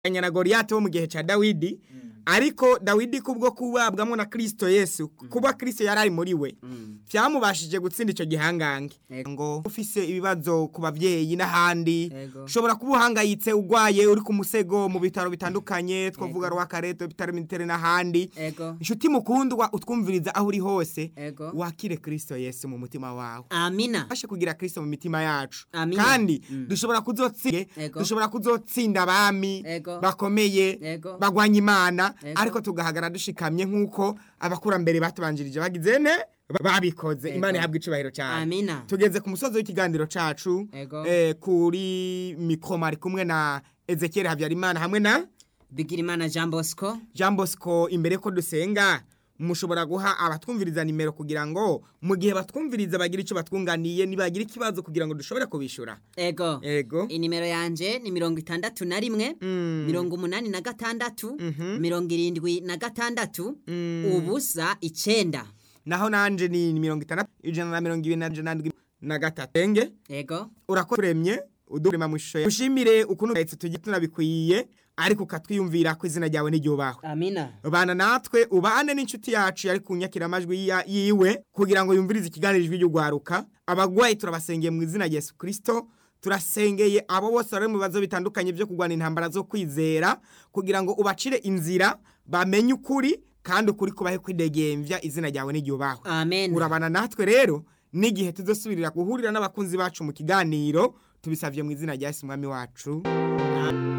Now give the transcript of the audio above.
na Goliath wo mu gihe ca Dawidi ariko Dawidi kubwo kubabwamwo na Kristo Yesu kuba Kristo yarari muri we vyamubashije gutsinda ico gihangange Ego. ngo ufise ibibazo ku bavyeyi n'ahandi Ego. ushobora kuba uhangayitse ugwaye uri ku musego mu bitaro bitandukanye twavuga rwakareto bitaro militere n'ahandi Ego. inshuti mukundwa utwumviriza aho uri hose Ego. wakire Kristo Yesu mu mutima wawe Amina. fashe kugira Kristo mu mitima yacu Amina. kandi Mm. dushobora kuzotsinda Ego. dushobora kuzotsinda abami Ego. bakomeye Ego. bagwanya imana Ego. ariko tugahagara dushikamye nk'uko abakurambere batubanjirije bagize ne babikoze Ego. imana ihabwa icubahiro cyane Amina. tugeze ku musozi w'ikiganiro cacu Ego. eh, kuri mikoma ari kumwe na Ezekiel Habyarimana hamwe na Bigirimana Jean Bosco. Jean Bosco imbere ko dusenga mushobora guha abatwumviriza nimero kugira ngo mu gihe batwumviriza bagira ico batwunganiye nibagira ikibazo kugira ngo dushobore kubishura Ego. ego Inimero yanje ni mirongo itandatu na rimwe Mm. mirongo umunani na gatandatu Mhm. mirongo irindwi na gatandatu Mm. ubusa icenda naho nanje ni mirongo itandatu ijana na mirongo ibiri na ijana na ndwi na gatatu enge ego urakoremye udurema mu ishusho yawe. ushimire ukuntu uhetse tugiye tunabikwiye ariko ukatwiyumvira ko izina ryawe n'iryubahwe amina bana natwe ubane n'inshuti yacu yari kunyakira amajwi ya- yiwe kugira ngo yumvirize ikiganiro ijwi ry'ugwaruka abagwayi turabasengeye mu izina rya Yesu Kristo turasengeye abo bose bari mu bibazo bitandukanye byo kurwana intambara zo kwizera kugira ngo ubacire inzira bamenye ukuri kandi ukuri kubahe kwidegembya izina ryawe n'iryubahwe amen urabana natwe rero n'igihe tuzosubirira guhurira n'abakunzi bacu mu kiganiro tubisavye mu izina rya Yesu mwami wacu